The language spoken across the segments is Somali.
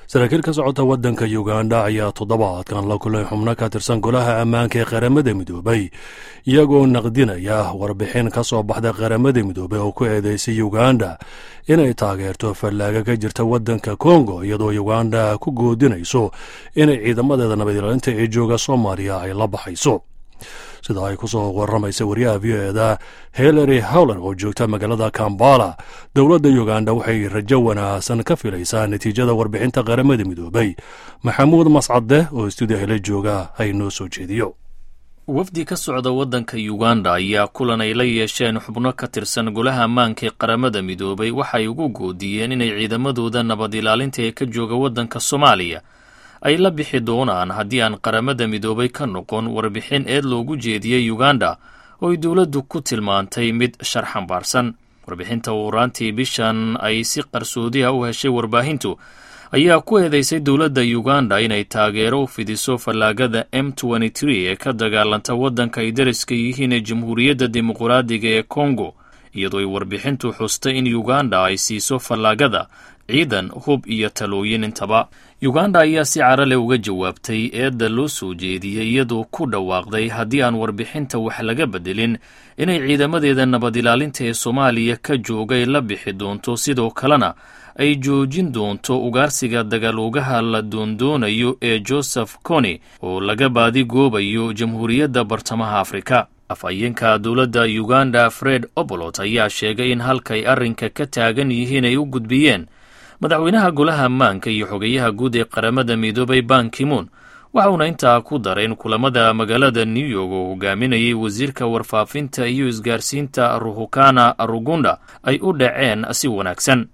saraakiil ka socota waddanka uganda ayaa toddobaadkan la kulay xubno ka tirsan golaha ammaanka ee qaramada midoobay iyagoo naqdinaya warbixin ka soo baxda qaramada midoobey oo ku eedeysay uganda inay taageerto fallaaga ka jirta waddanka kongo iyadoo uganda ku goodinayso inay ciidamadeeda nabadilaalinta ee jooga soomaaliya ay la baxayso sida ay ku soo waramaysa wariyaha v o eda hillary howler oo joogta magaalada kambala dowladda uganda waxay rajo wanaagsan ka filaysaa natiijada warbixinta qaramada midoobay maxamuud mascade oo stuudiya la jooga ay noo soo jeediyo wafdi ka socda waddanka uganda ayaa kulan ay la yeesheen xubno ka tirsan golaha ammaanka ee qaramada midoobay waxay ugu goodiyeen inay ciidamadooda nabad ilaalinta ee ka jooga waddanka soomaaliya ay la bixi doonaan haddii aan qaramada midoobay ka noqon warbixin eed loogu jeediyey uganda oo ay dowladdu ku tilmaantay mid sharxambaarsan warbixinta uuraantii bishan ay si qarsoodiha u heshay warbaahintu ayaa ku eedeysay dowladda uganda inay taageero u fidiso fallaagada m ee ka dagaalanta waddanka ay dariska yihiin ee jamhuuriyadda dimuqraadiga ee kongo iyadoo ay warbixintu xustay in uganda ay siiso fallaagada ciidan hub iyo talooyin intaba uganda ayaa si carale uga jawaabtay eedda loo soo jeediyey iyadoo ku dhawaaqday haddii aan warbixinta wax laga bedelin inay ciidamadeeda nabad ilaalinta ee soomaaliya ka joogay la bixi doonto sidoo kalena ay joojin doonto ugaarsiga dagaaloogaha la doondoonayo ee joseph coni oo laga baadigoobayo jamhuuriyadda bartamaha afrika afhayeenka dowladda uganda fred obolot ayaa sheegay in halkay arrinka ka taagan yihiin ay u gudbiyeen madaxweynaha golaha ammaanka iyo xogeyaha guud ee qaramada midoobay ban kimoon waxauna intaa ku daray in kulamada magaalada new york oo hogaaminayay wasiirka warfaafinta iyo isgaarsiinta ruhukana rugunda ay u dhaceen si wanaagsan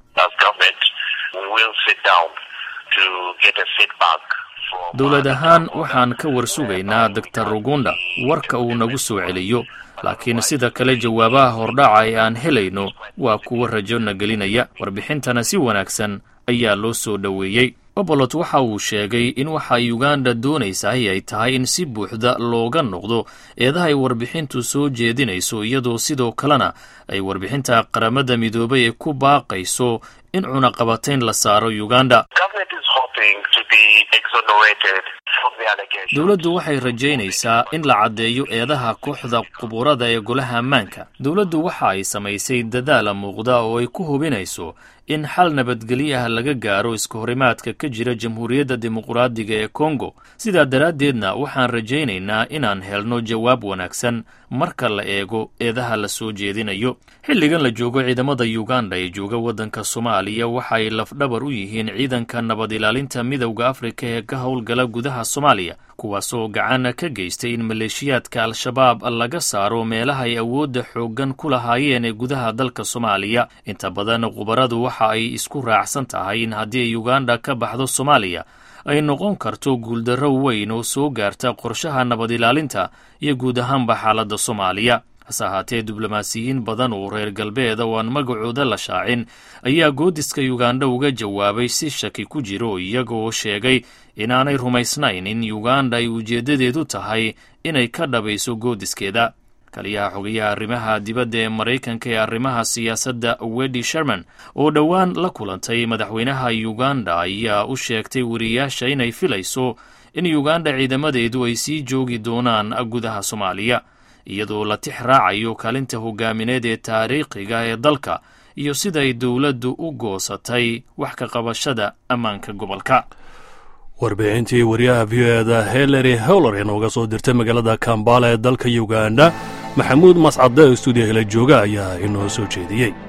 dowlad ahaan waxaan ka warsugaynaa doctor rugunda warka uu nagu soo celiyo laakiin sida kale jawaabaha hordhaca ee aan helayno waa kuwa rajo na gelinaya warbixintana si wanaagsan ayaa loo soo dhoweeyey obolot waxa uu sheegay in waxa uganda doonaysahay ay tahay in si buuxda looga noqdo eedaha ay warbixintu soo jeedinayso iyadoo sidoo kalena ay warbixinta qaramada midoobay ee ku baaqayso in cunaqabatayn la saaro uganda dowladdu waxay rajaynaysaa in la caddeeyo eedaha kooxda quburada ee golaha ammaanka dowladdu waxa ay samaysay dadaala muuqda oo ay ku hubinayso in xal nabadgelyo ah laga gaaro iskahorimaadka ka jira jamhuuriyadda dimuqraadiga ee kongo sidaa daraaddeedna waxaan rajaynaynaa inaan helno jawaab wanaagsan marka la eego eedaha la soo jeedinayo xilligan la joogo ciidamada uganda ee jooga waddanka soomaaliya waxaay lafdhabar u yihiin ciidanka nabad ilaalinta midowda afrika ee ka howlgala gudaha soomaaliya kuwaasoo gacan ka geystay in maleeshiyaadka al-shabaab laga saaro meelaha ay awoodda xooggan ku lahaayeen ee gudaha dalka soomaaliya inta badan khubaradu waxa ay isku raacsan tahay in haddii ay uganda ka baxdo soomaaliya ay noqon karto guuldarro weyn oo soo gaarta qorshaha nabad ilaalinta iyo guud ahaanba xaaladda soomaaliya hase ahaatee diblomaasiyiin badan oo reer galbeeda oo aan magacooda la shaacin ayaa goodiska uganda uga jawaabay si shaki ku jiro iyagoo sheegay inaanay rumaysnayn in uganda ay ujeeddadeedu tahay inay ka dhabayso goodiskeeda kaliyaha xogayaha arrimaha dibadda ee maraykanka ee arrimaha siyaasadda wedi sherman oo dhowaan la kulantay madaxweynaha uganda ayaa u sheegtay wariyaasha inay filayso in uganda ciidamadeedu ay sii joogi doonaan gudaha soomaaliya iyadoo la tix raacayo kaalinta hogaamineed ee taariikhiga ee dalka iyo siday dowladdu u goosatay wax ka qabashada ammaanka gobolka warbixintii wariyaha v o eda hillary howler ee nooga soo dirtay magaalada kambala ee dalka uganda maxamuud mascade oo stuudiya hela jooga ayaa inoo soo jeediyey